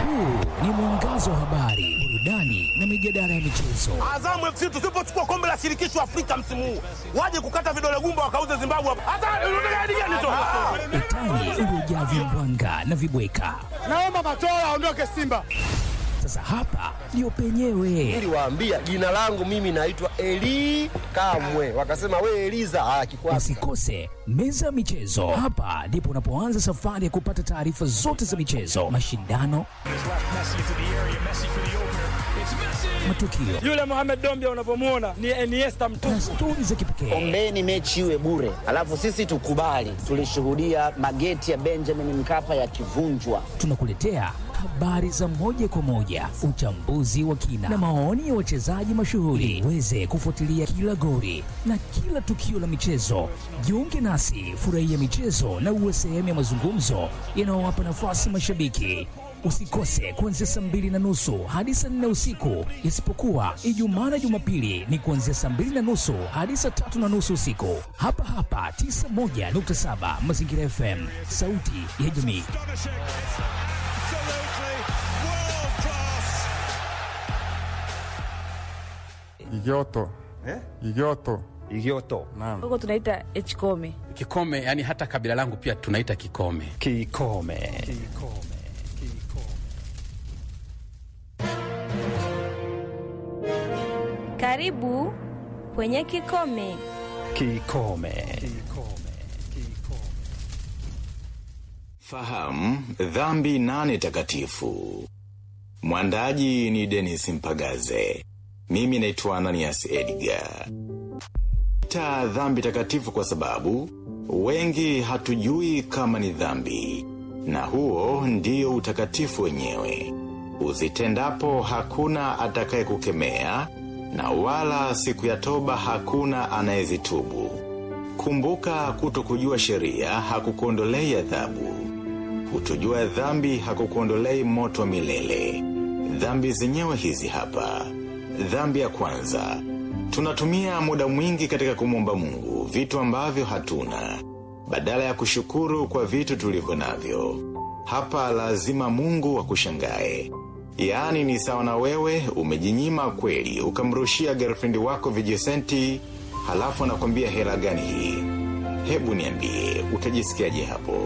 Huu ni mwangazo wa habari, burudani na mijadala ya michezo. Azamu FC tusipochukua kombe la shirikisho Afrika msimu huu, waje kukata vidole gumba wakauze Zimbabwe hapa. Hata unataka hadi gani tu? Utani uliojaa vimbwanga na vibweka. Naomba Matola aondoke Simba. Sasa hapa ndio penyewe. Niliwaambia jina langu mimi naitwa Eli Kamwe, wakasema we Eliza. Ah, kikwasi Usikose meza ya michezo. Hapa ndipo unapoanza safari ya kupata taarifa zote za michezo, mashindano, matukio Yule Mohamed Dombia unavyomuona ni Iniesta na mtupu. stori za kipekee. Ombeni mechi iwe bure, alafu sisi tukubali. Tulishuhudia mageti ya Benjamin Mkapa yakivunjwa. Tunakuletea habari za moja kwa moja, uchambuzi wa kina na maoni ya wachezaji mashuhuri, uweze kufuatilia kila gori na kila tukio la michezo. Jiunge nasi, furahia michezo na uwe sehemu ya mazungumzo yanayowapa nafasi mashabiki. Usikose kuanzia saa mbili na nusu hadi saa nne usiku, isipokuwa Ijumaa na Jumapili ni kuanzia saa mbili na nusu hadi saa tatu na nusu usiku, hapa hapa 91.7 Mazingira FM, sauti ya jamii. Igoto. Igoto. Igioto. Naam. huko tunaita hkome Kikome, yani hata kabila langu pia tunaita Kikome. Kikome. karibu kwenye kikome Kikome. Fahamu dhambi nane takatifu. Mwandaji ni Dennis Mpagaze. Mimi naitwa Ananias Edgar. Ta dhambi takatifu kwa sababu wengi hatujui kama ni dhambi, na huo ndio utakatifu wenyewe. Uzitendapo hakuna atakaye kukemea, na wala siku ya toba hakuna anayezitubu. Kumbuka kutokujua sheria hakukuondolei adhabu. Kutojua dhambi hakukuondolei moto wa milele. Dhambi zenyewe hizi hapa. Dhambi ya kwanza. Tunatumia muda mwingi katika kumwomba Mungu vitu ambavyo hatuna. Badala ya kushukuru kwa vitu tulivyo navyo. Hapa lazima Mungu akushangae. Yaani ni sawa na wewe umejinyima kweli ukamrushia girlfriend wako vijisenti halafu anakwambia hela gani hii? Hebu niambie utajisikiaje hapo?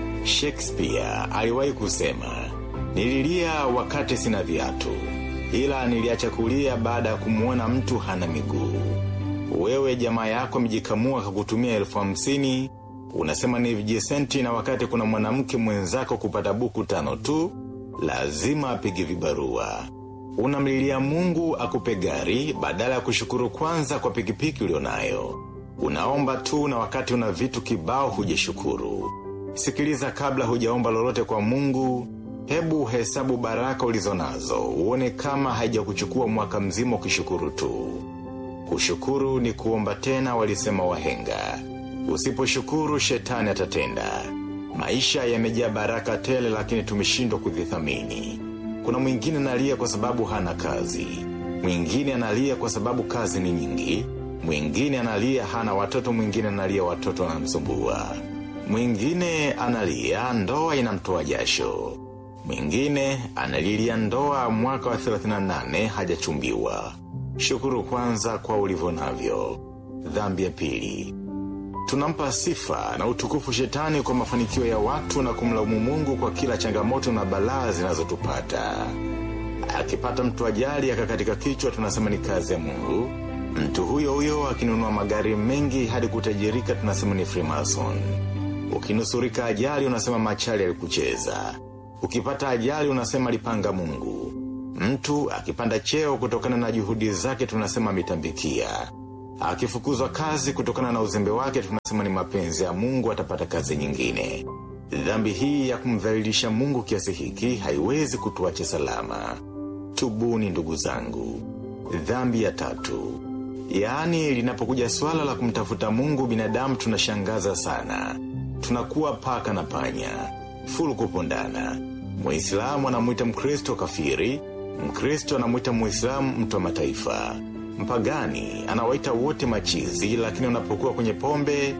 Shakespeare aliwahi kusema, nililia wakati sina viatu, ila niliacha kulia baada ya kumwona mtu hana miguu. Wewe jamaa yako amejikamua kakutumia elfu hamsini, unasema ni vijisenti na wakati kuna mwanamke mwenzako kupata buku tano tu, lazima apige vibarua. Unamlilia Mungu akupe gari badala ya kushukuru kwanza kwa pikipiki ulionayo. Unaomba tu na wakati una vitu kibao hujashukuru. Sikiliza kabla hujaomba lolote kwa Mungu, hebu hesabu baraka ulizonazo, uone kama haijakuchukua mwaka mzima ukishukuru tu. Kushukuru ni kuomba tena walisema wahenga. Usiposhukuru shetani atatenda. Maisha yamejaa baraka tele lakini tumeshindwa kuzithamini. Kuna mwingine analia kwa sababu hana kazi. Mwingine analia kwa sababu kazi ni nyingi. Mwingine analia hana watoto, mwingine analia watoto wanamsumbua. Mwingine analia ndoa inamtoa jasho. Mwingine analilia ndoa mwaka wa 38 hajachumbiwa. Shukuru kwanza kwa ulivyo navyo. Dhambi ya pili. Tunampa sifa na utukufu shetani kwa mafanikio ya watu na kumlaumu Mungu kwa kila changamoto na balaa zinazotupata. Akipata mtu ajali akakatika kichwa tunasema ni kazi ya Mungu. Mtu huyo huyo akinunua magari mengi hadi kutajirika tunasema ni Freemason. Ukinusurika ajali unasema machali alikucheza. Ukipata ajali unasema alipanga Mungu. Mtu akipanda cheo kutokana na juhudi zake tunasema ametambikia. Akifukuzwa kazi kutokana na uzembe wake tunasema ni mapenzi ya Mungu atapata kazi nyingine. Dhambi hii ya kumdhalilisha Mungu kiasi hiki haiwezi kutuacha salama. Tubuni ndugu zangu. Dhambi ya tatu. Yaani linapokuja swala la kumtafuta Mungu binadamu tunashangaza sana. Tunakuwa paka na panya. Fulu kupondana. Muislamu anamwita Mkristo kafiri, Mkristo anamwita Muislamu mtu wa mataifa. Mpagani anawaita wote machizi, lakini unapokuwa kwenye pombe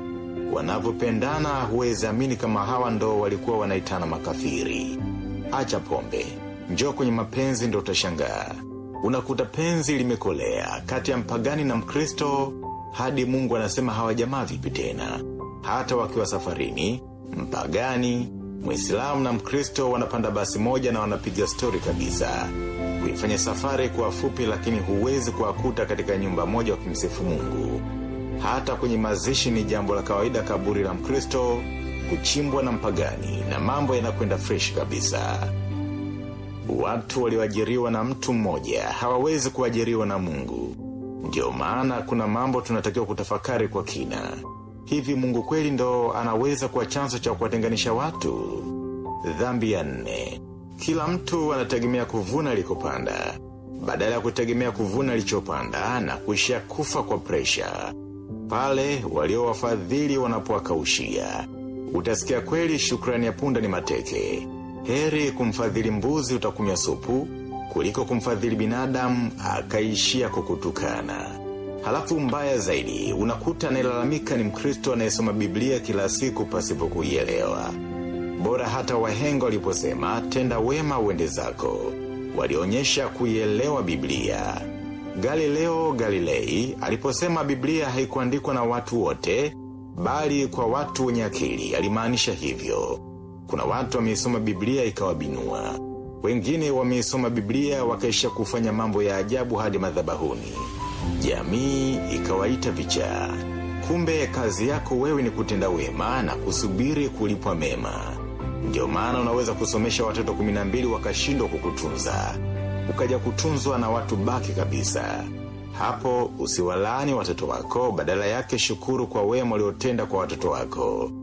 wanavyopendana huwezi amini kama hawa ndo walikuwa wanaitana makafiri. Acha pombe, Njoo kwenye mapenzi ndo utashangaa. Unakuta penzi limekolea kati ya mpagani na Mkristo hadi Mungu anasema hawa jamaa vipi tena. Hata wakiwa safarini, mpagani, Muislamu na Mkristo wanapanda basi moja na wanapiga stori kabisa. Kuifanya safari kuwa fupi lakini huwezi kuwakuta katika nyumba moja wakimsifu Mungu. Hata kwenye mazishi ni jambo la kawaida kaburi la Mkristo kuchimbwa na mpagani na mambo yanakwenda fresh kabisa. Watu walioajiriwa na mtu mmoja hawawezi kuajiriwa na Mungu. Ndio maana kuna mambo tunatakiwa kutafakari kwa kina. Hivi Mungu kweli ndo anaweza kuwa chanzo cha kuwatenganisha watu? Dhambi ya nne. Kila mtu anategemea kuvuna alikopanda, badala ya kutegemea kuvuna alichopanda na kuishia kufa kwa presha. Pale waliowafadhili wanapowakaushia, utasikia kweli shukrani ya punda ni mateke. Heri kumfadhili mbuzi utakunywa supu, kuliko kumfadhili binadamu akaishia kukutukana. Halafu mbaya zaidi, unakuta anayelalamika ni Mkristo anayesoma Biblia kila siku pasipo kuielewa. Bora hata wahenga waliposema tenda wema uende zako, walionyesha kuielewa Biblia. Galileo Galilei aliposema Biblia haikuandikwa na watu wote, bali kwa watu wenye akili, alimaanisha hivyo. Kuna watu wameisoma Biblia ikawabinua. Wengine wameisoma Biblia wakaisha kufanya mambo ya ajabu hadi madhabahuni. Jamii ikawaita vichaa. Kumbe kazi yako wewe ni kutenda wema na kusubiri kulipwa mema. Ndio maana unaweza kusomesha watoto 12 wakashindwa kukutunza. Ukaja kutunzwa na watu baki kabisa. Hapo usiwalaani watoto wako badala yake shukuru kwa wema uliotenda kwa watoto wako.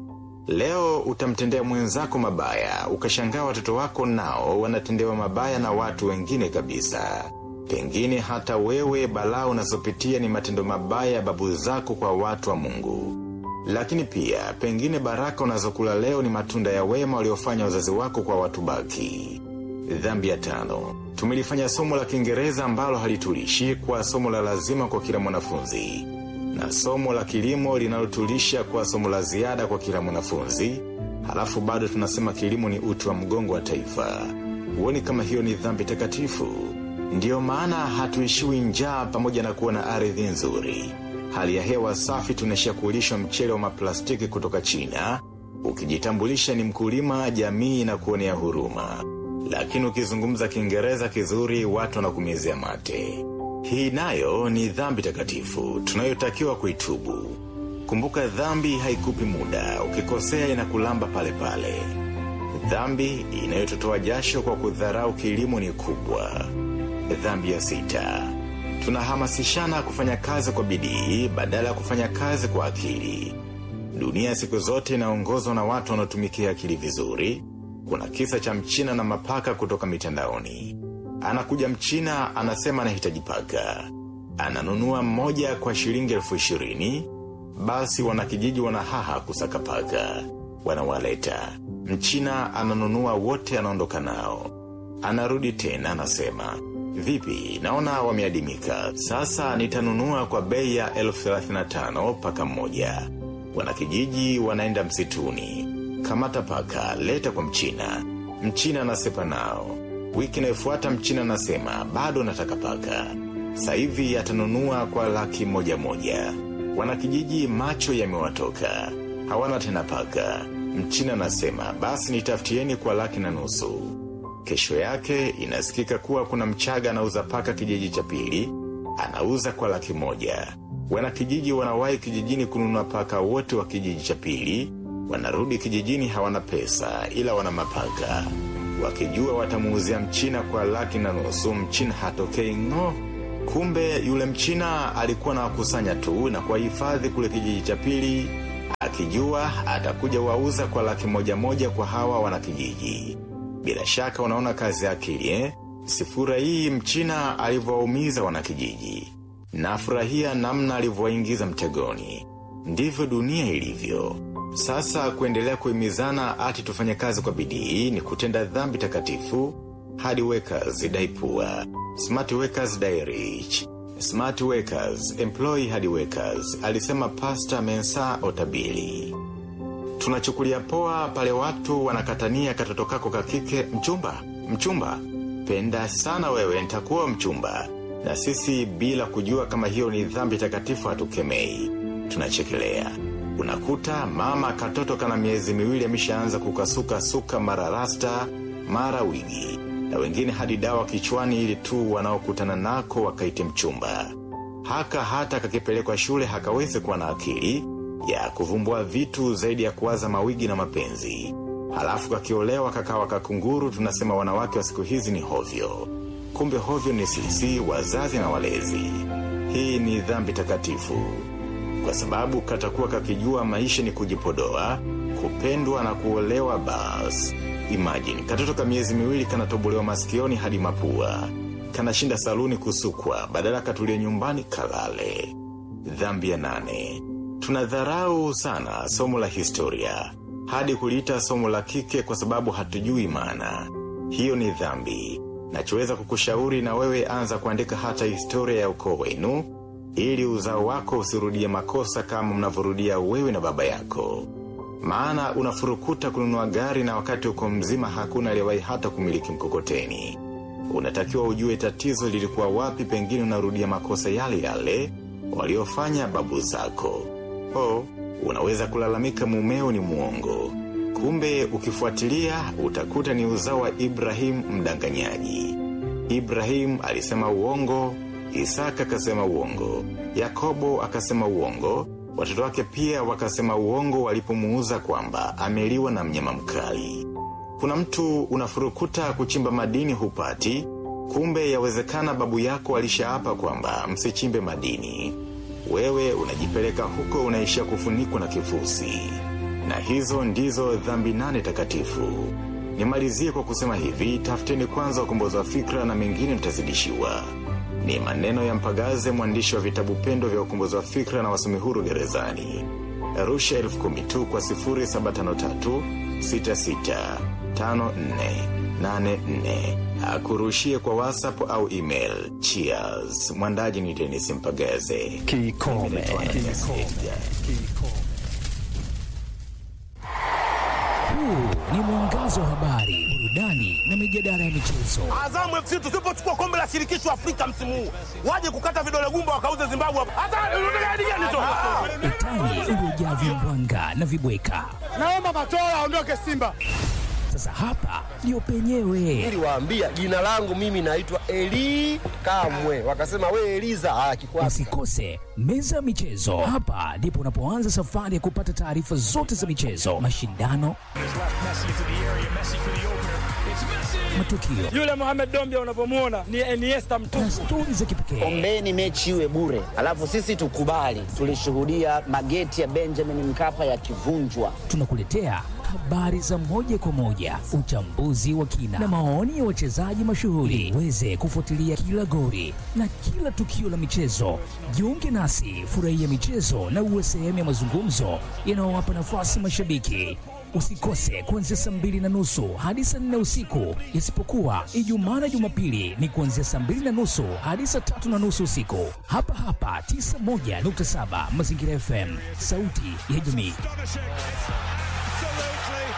Leo utamtendea mwenzako mabaya, ukashangaa watoto wako nao wanatendewa mabaya na watu wengine kabisa. Pengine hata wewe balaa unazopitia ni matendo mabaya ya babu zako kwa watu wa Mungu. Lakini pia pengine baraka unazokula leo ni matunda ya wema waliofanya wazazi wako kwa watu baki. Dhambi ya tano. Tumelifanya somo la Kiingereza ambalo halitulishi kwa somo la lazima kwa kila mwanafunzi na somo la kilimo linalotulisha kwa somo la ziada kwa kila mwanafunzi, halafu bado tunasema kilimo ni uti wa mgongo wa taifa. Huoni kama hiyo ni dhambi takatifu? Ndiyo maana hatuishiwi njaa pamoja na kuwa na ardhi nzuri. Hali ya hewa safi tunaishia kulishwa mchele wa maplastiki kutoka China. Ukijitambulisha ni mkulima, jamii na kuonea huruma. Lakini ukizungumza Kiingereza kizuri, watu wanakumezea mate. Hii nayo ni dhambi takatifu tunayotakiwa kuitubu. Kumbuka dhambi haikupi muda, ukikosea inakulamba pale pale. Dhambi inayototoa jasho kwa kudharau kilimo ni kubwa. Dhambi ya sita. Tunahamasishana kufanya kazi kwa bidii badala ya kufanya kazi kwa akili. Dunia siku zote inaongozwa na watu wanaotumikia akili vizuri. Kuna kisa cha mchina na mapaka kutoka mitandaoni. Anakuja mchina anasema anahitaji paka. Ananunua mmoja kwa shilingi elfu ishirini. Basi wanakijiji wanahaha kusaka paka. Wanawaleta. Mchina ananunua wote anaondoka nao. Anarudi tena anasema. Vipi, naona wameadimika. Sasa nitanunua kwa bei ya elfu thelathini na tano paka mmoja. Wanakijiji wanaenda msituni. Kamata paka, leta kwa mchina. Mchina anasepa nao. Wiki inayofuata mchina anasema bado nataka paka. Sasa hivi atanunua kwa laki moja moja. Wanakijiji macho yamewatoka. Hawana tena paka. Mchina anasema basi nitafutieni kwa laki na nusu. Kesho yake inasikika kuwa kuna mchaga anauza paka kijiji cha pili, anauza kwa laki moja. Wanakijiji wanawahi kijijini kununua paka wote wa kijiji cha pili, wanarudi kijijini hawana pesa ila wana mapaka. Wakijua watamuuzia mchina kwa laki na nusu, mchina hatokei ng'o. Kumbe yule mchina alikuwa na wakusanya tu na kuwahifadhi kule kijiji cha pili, akijua atakuja wauza kwa laki moja moja kwa hawa wanakijiji. Bila shaka unaona kazi ya akili eh? Sifura hii mchina alivyowaumiza wanakijiji. Nafurahia namna alivyowaingiza mtegoni. Ndivyo dunia ilivyo. Sasa kuendelea kuhimizana ati tufanye kazi kwa bidii ni kutenda dhambi takatifu hadi workers dai poor. Smart workers die rich. Smart workers employ hadi workers, alisema Pastor Mensa Otabili. Tunachukulia poa pale watu wanakatania katoto kako kakike mchumba, mchumba. ninakupenda sana wewe, nitakuwa mchumba. Na sisi bila kujua kama hiyo ni dhambi takatifu hatukemei, tunachekelea. Unakuta mama katoto kana miezi miwili ameshaanza kukasuka suka mara rasta mara wigi, na wengine hadi dawa kichwani ili tu wanaokutana nako wakaite mchumba. Haka hata kakipelekwa shule hakawezi kuwa na akili ya kuvumbua vitu zaidi ya kuwaza mawigi na mapenzi. Halafu kakiolewa kakawa kakunguru, tunasema wanawake wa siku hizi ni hovyo. Kumbe hovyo ni sisi wazazi na walezi. Hii ni dhambi takatifu, kwa sababu katakuwa kakijua maisha ni kujipodoa, kupendwa na kuolewa. Bas, imagine katoto ka miezi miwili kanatobolewa masikioni hadi mapua, kanashinda saluni kusukwa, badala katulie nyumbani kalale. Dhambi ya nane, tunadharau sana somo la historia hadi kuliita somo la kike kwa sababu hatujui maana. Hiyo ni dhambi. Nachoweza kukushauri na wewe anza kuandika hata historia ya ukoo wenu ili uzao wako usirudie makosa kama mnavyorudia wewe na baba yako. Maana unafurukuta kununua gari na wakati uko mzima hakuna aliyewahi hata kumiliki mkokoteni. Unatakiwa ujue tatizo lilikuwa wapi, pengine unarudia makosa yale yale waliofanya babu zako. Oh, unaweza kulalamika mumeo ni muongo. Kumbe ukifuatilia utakuta ni uzao wa Ibrahim mdanganyaji. Ibrahim alisema uongo, Isaka akasema uongo, Yakobo akasema uongo, watoto wake pia wakasema uongo walipomuuza kwamba ameliwa na mnyama mkali. Kuna mtu unafurukuta kuchimba madini hupati, kumbe yawezekana babu yako alishaapa kwamba msichimbe madini. Wewe unajipeleka huko unaishia kufunikwa na kifusi. Na hizo ndizo dhambi nane takatifu. Nimalizie kwa kusema hivi, tafuteni kwanza ukombozi wa fikra na mengine mtazidishiwa. Ni maneno ya Mpagaze, mwandishi wa vitabu pendo vya ukombozi wa fikra na wasomi huru gerezani. Arusha elfu kumi tu kwa 0753 66 5484 akurushie kwa WhatsApp au email. Cheers. Mwandaji ni Dennis Mpagaze. Kikome. Huu ni mwangazo wa habari, burudani na mijadala ya michezo. Azamu FC tusipochukua kombe la shirikisho Afrika msimu huu, waje kukata vidole gumba wakauze Zimbabwe hapa. Hata unataka hadi gani tu? Utani uliojaa vimbwanga na vibweka. Naomba Matola aondoke Simba. Sasa hapa ndio penyewe. Niliwaambia jina langu mimi naitwa Eli Kamwe, wakasema we Eliza. Ah, kikwasi Usikose meza ya michezo. Hapa ndipo unapoanza safari ya kupata taarifa zote za michezo, mashindano, matukio Yule Mohamed Dombia unavyomwona ni Iniesta na mtupu. stori za kipekee. Ombeni mechi iwe bure, alafu sisi tukubali. Tulishuhudia mageti ya Benjamin Mkapa yakivunjwa. Tunakuletea habari za moja kwa moja, uchambuzi wa kina na maoni ya wachezaji mashuhuri, uweze kufuatilia kila gori na kila tukio la michezo. Jiunge nasi, furahia michezo na uwe sehemu ya mazungumzo yanayowapa nafasi mashabiki. Usikose kuanzia saa mbili na nusu hadi saa nne usiku, isipokuwa Ijumaa na Jumapili ni kuanzia saa mbili na nusu hadi saa tatu na nusu usiku, hapa hapa 91.7 Mazingira FM, sauti ya jamii.